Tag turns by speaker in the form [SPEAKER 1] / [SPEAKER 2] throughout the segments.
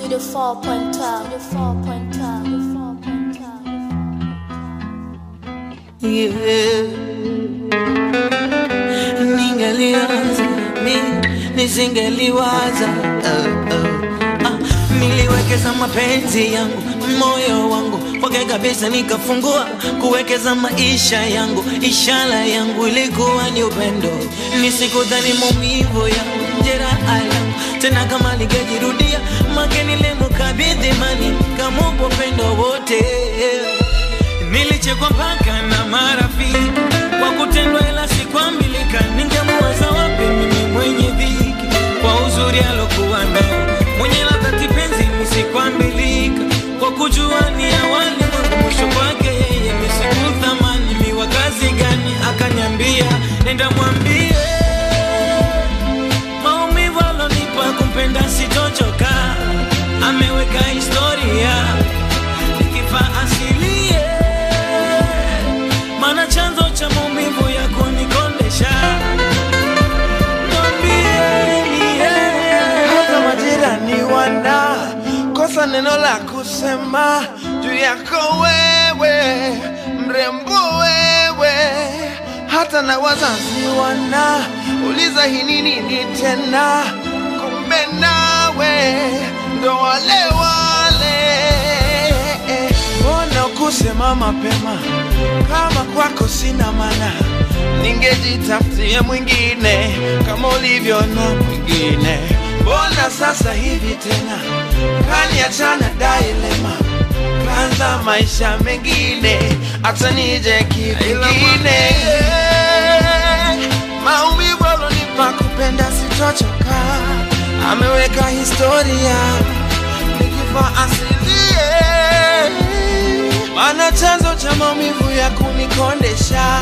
[SPEAKER 1] Studio 4.12. Studio 4.12. Studio 4.12.
[SPEAKER 2] Yeah. Ningeliwaza mi nisingeliwaza uh, uh. Ah, niliwekeza mapenzi yangu moyo wangu kwake kabisa nikafungua kuwekeza maisha yangu ishara yangu ilikuwa ni upendo nisikudhani maumivu yangu jeraha yangu tena kama lingejirudia make nilimkabidhi mani kamupa upendo wote Nilichekwa mpaka na marafiki kwa kutendwa, ila sikwambilika. Ningemuwaza wapi mimi mwenye dhiki kwa uzuri alokuwa nao, mwenye ladha kipenzi, misikwambilika kwa kujua ni awali mwangu mwisho kwake yeye, misikuthamani miwa kazi gani? Akanyambia nenda mwambie maumivu alonipa kumpenda sitochoka, ameweka historia nikifa asilie, maana chanzo cha maumivu ya kunikondesha mwambieni yeye.
[SPEAKER 3] hata majirani wana kosa neno la kusema juu yako wewe, mrembo wewe, hata na wazazi wana uliza hii ni nini tena, kumbe nawe ndo wale wale. Mbona kusema mapema kama kwako sina maana, ningejitafutia mwingine kama ulivyo na mwingine. Mbona sasa hivi tena kaniachana dailema, kaanza maisha mengine, hata nije kivingine. Maumivu alonipa kupenda sitochoka, ameweka historia nikifa asilie, maana chanzo cha maumivu ya kunikondesha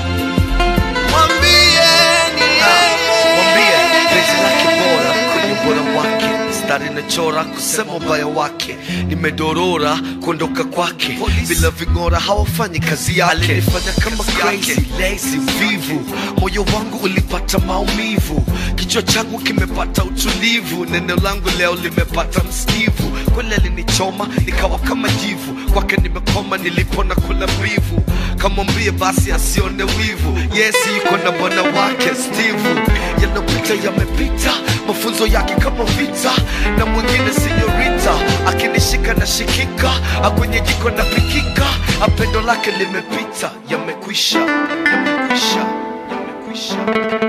[SPEAKER 3] mwambieni
[SPEAKER 4] mwambie penzi lake
[SPEAKER 3] yeye.
[SPEAKER 4] bora kwenye ubora wake mstari nachora kusema ubaya wake nimedorora kuondoka kwake bila ving'ora hawafanyi kazi yake alinifanya kama crazy lazy vivu moyo wangu ulipata maumivu kichwa changu kimepata utulivu neno langu leo limepata msikivu kweli alinichoma nikawa kama jivu kwake nimekoma nilipona kula mbivu kamwambie basi asione wivu yesi yuko na bwana wake steve yanapita yamepita mafunzo yake kama vita na mwingine sinyorita akinishika na shikika akwenye jiko na pikika apendo lake limepita yamekwisha yamekwisha yamekwisha